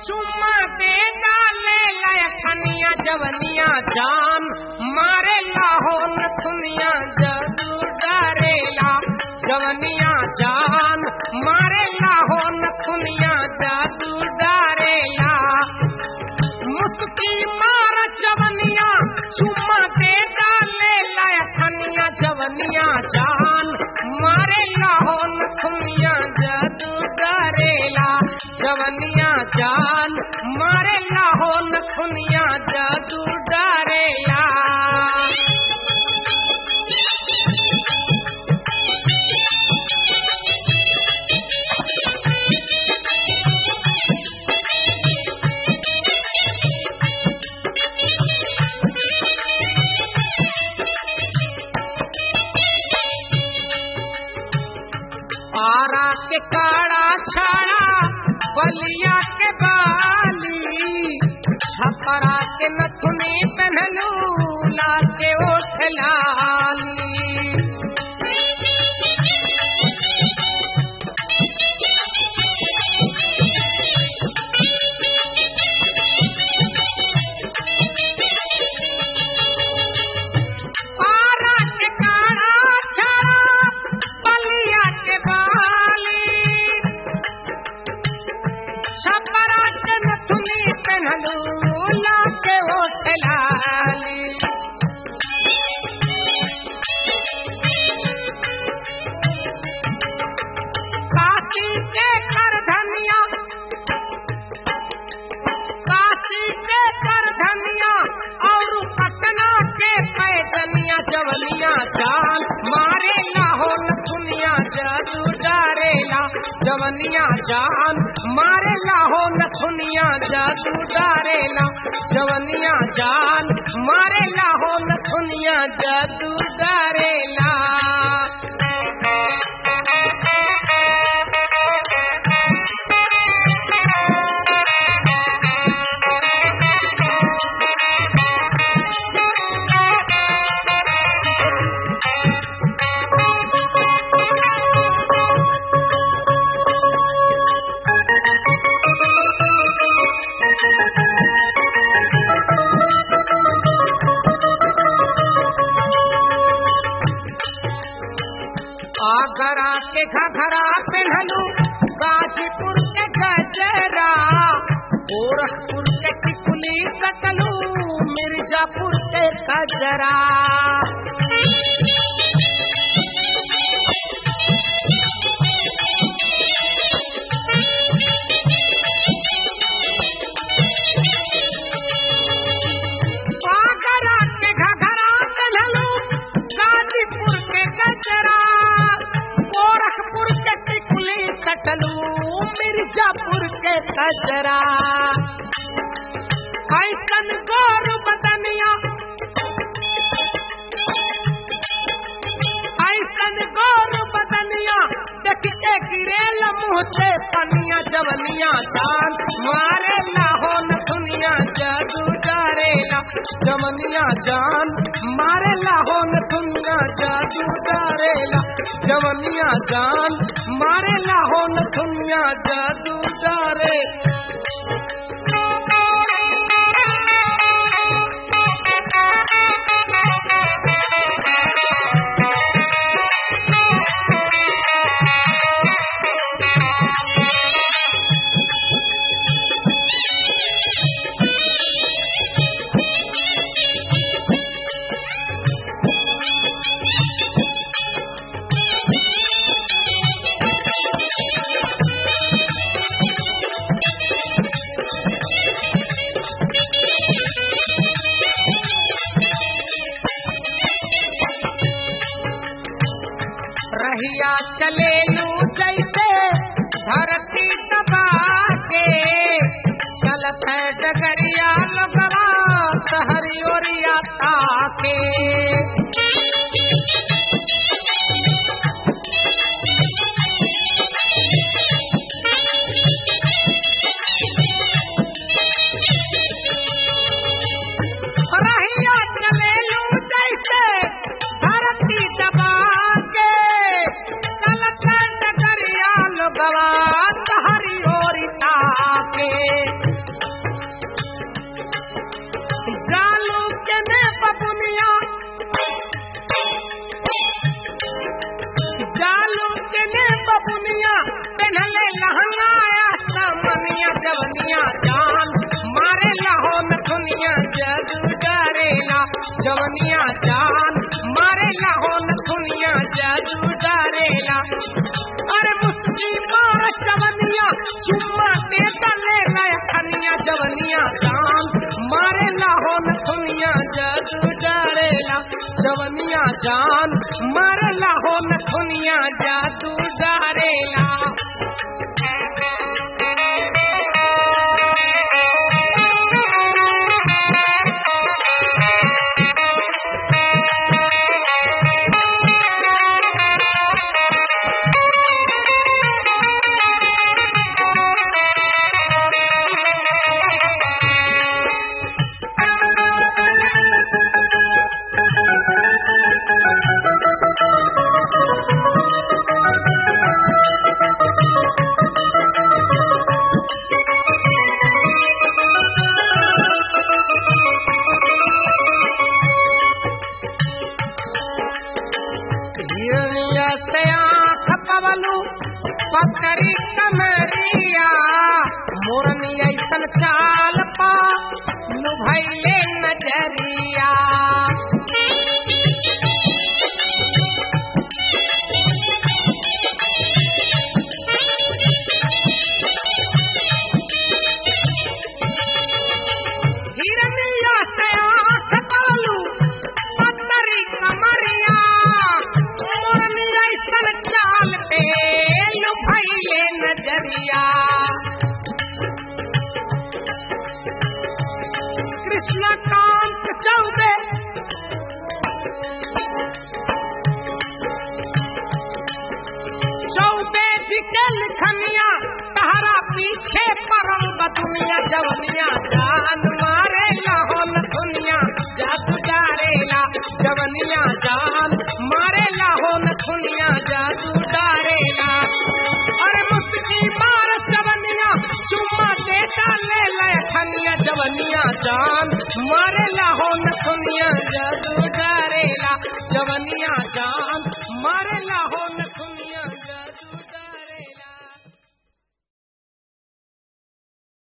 चुम्मा दे डाले लखनिया जवनिया जान मारे लाहो न सुनिया जदू डरेला जवनिया जान मारे लाहो न सुनिया जदू डरेला मुस्की मार जवनिया चुम्मा दे डाले लखनिया जवनिया जान मारे लाहो न सुनिया जदू डरेला जवनिया जान मारे लाहो न सुनिया जदू डरेला आरा के काड़ा छाड़ा बलिया के बाली छपरा के नथुनी पहनलू ला के ओठ लाली आरा के काड़ा छाड़ा बलिया के बाली छपरा के नथुनी पहनलू ला के ओठ लाली काशी के कर धनिया काशी के कर धनिया और पटना के पैदनिया जवनिया जान मारे लाहो न दुनिया जादू डारेला जवनिया जान मारे लाहो न दुनिया जादू डारेला जवनिया जान मारे लाहो न दुनिया जादू डारेला आगरा के घघरा पहनलू गाजीपुर के गजरा गोरखपुर के टिकुली कटलू मिर्जापुर के गजरा आगरा के घघरा पहनलू गाजीपुर के गजरा गोरखपुर के टिकुली कटलू मिर्जापुर के गजरा ऐसन गोर बदनिया ऐसन गोर बदनिया देख के गिरेल मुँह से पनिया जवनिया जान मारे लाहो न दुनिया जादू डारेला जवनिया जान मारे लाहो न दुनिया जादू डारेला जवनिया जान मारे लाहो न दुनिया जादू डारे रहिया चले लू जैसे धरती दबा के चलत है डगरिया लगवा सहरी ओरिया ताके रहिया चले लू जैसे धरती दबा के चलत है डगरिया लगवा सहरी ओरिया ताके पिन्हले लहंगाया समनिया जवनिया जान मारे लहो नथुनिया जदू डरेला जवनिया जान मारे लहो नथुनिया जदू डरेला अरे मुस्की मार जवनिया चुम्मा दे तले गया खनिया जवनिया जान मारे लहो नथुनिया जदू डरेला जवनिया जान मारे लहो नथुनिया जादू डरेला हिरनिया से आँख पवलू पकड़ी कमरिया मोरनी ऐसन चाल पा लुभैले नजरिया हिरनिया से आँख पवलू पकड़ी कमरिया मोरनी ऐसन चाल पे लुभैले नजरिया कृष्ण कांत चौबे चौबे जी के लिखनिया तहरा पीछे परम बदुनिया जवनिया जान मारे लाहौन दुनिया जादू डारेला जवनिया जान मारे लाहौन दुनिया जादू डारेला अरे मुस्की मार जवनिया चुम्मा देता ले ले खनिया जवनिया जान मारे लाहौन दुनिया जादू डारेला जवनिया जान मारे लाहौन